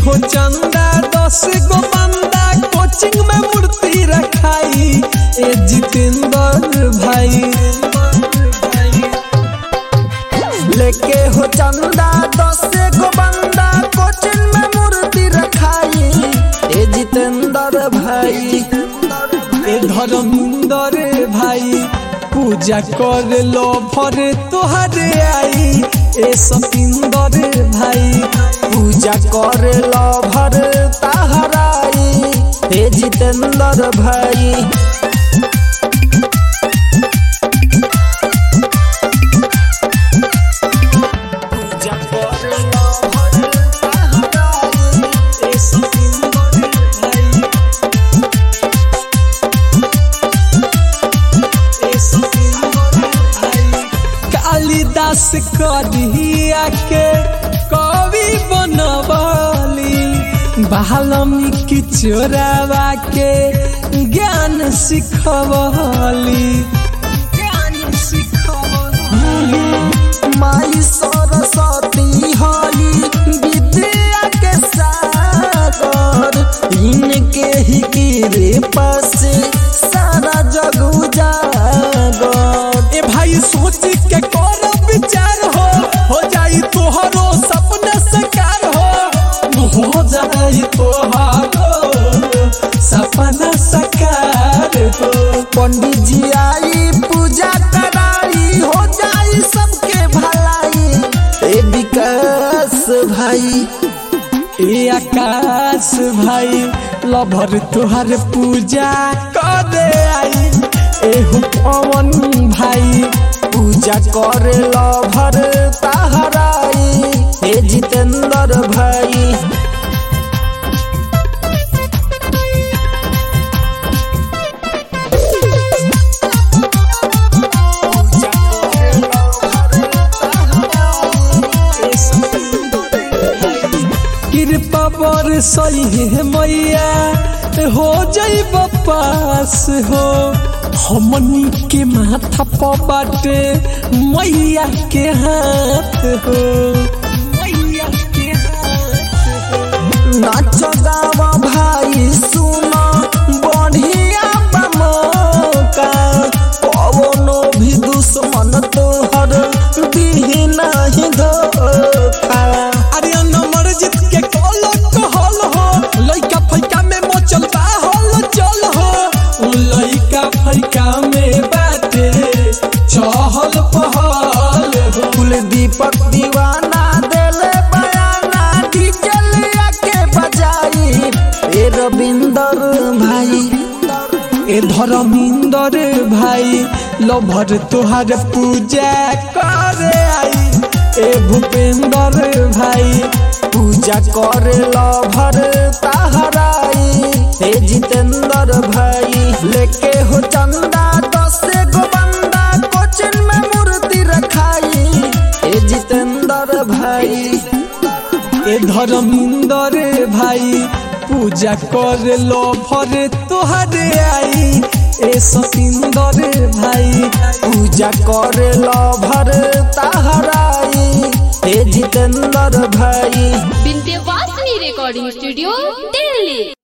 हो चंदा दस गो बंदा कोचिंग में मूर्ति रखाई ए जितेंद्र भाई लेके हो चंदा दस गो बंदा कोचिंग में मूर्ति रखाई ए जितेंद्र भाई ए धर्मेंद्र भाई पूजा कर लो भर तोहरे आई ए सतिंदर भाई पूजा करे लो भर ताहराई हे जितेंद्र भाई पूजा करे लो भर ताहराई ए सतिंदर भाई ए सतिंदर भाई कालिदास करिया के कवि बनवली वाल्मीकि चोरावा के ज्ञान सिखवली ज्ञान सिखवली माई सरस्वती हई विद्या के सागर इनके ही कृपा से सारा जग उजागर ए भाई सोच के कर विचार हो हो जाई तोहरो सपना साकार हो हो जाई तोहरो सपना साकार हो पंडित जी आई पूजा कराई हो जाई सबके भलाई ए विकास भाई ए आकाश भाई लभर तुहार पूजा करे आई एहु पवन भाई पूजा करे लभर ताहराई हे जितेंद्र भाई कृपा बर सही है मैया हो जाई पास हो हमनी के माथा पर बाटे मैया के हाथ हो मैया के हाथ हो नाच गावा भाई सुना बढ़िया बमोका पवनो भी दुश्मन तोहर दिही नहीं धोखा अरे नंबर जीत के कॉल कहल हो लइका फैका में मचल बा हल चल हो लइका फैका में बाटे चहल पहल हो कुल दीपक दीवाना देले बयाना डीजल के बजाई ए रविंदर भाई ए धर्मिंदर भाई लभर तोहार पूजा करे आई ए भूपेंद्र भाई पूजा करे लभर ताहराई हे जितेंद्र भाई लेके हो चंदा दस गो बंदा कोचिन में मूर्ति रखाई हे जितेंद्र भाई ए धर्मिंदर भाई पूजा कर लो भर तोहरे आई ए सतिंदर भाई पूजा करे लभर ताहराई हे जितेंद्र भाई विंध्यवासिनी रिकॉर्डिंग स्टूडियो दिल्ली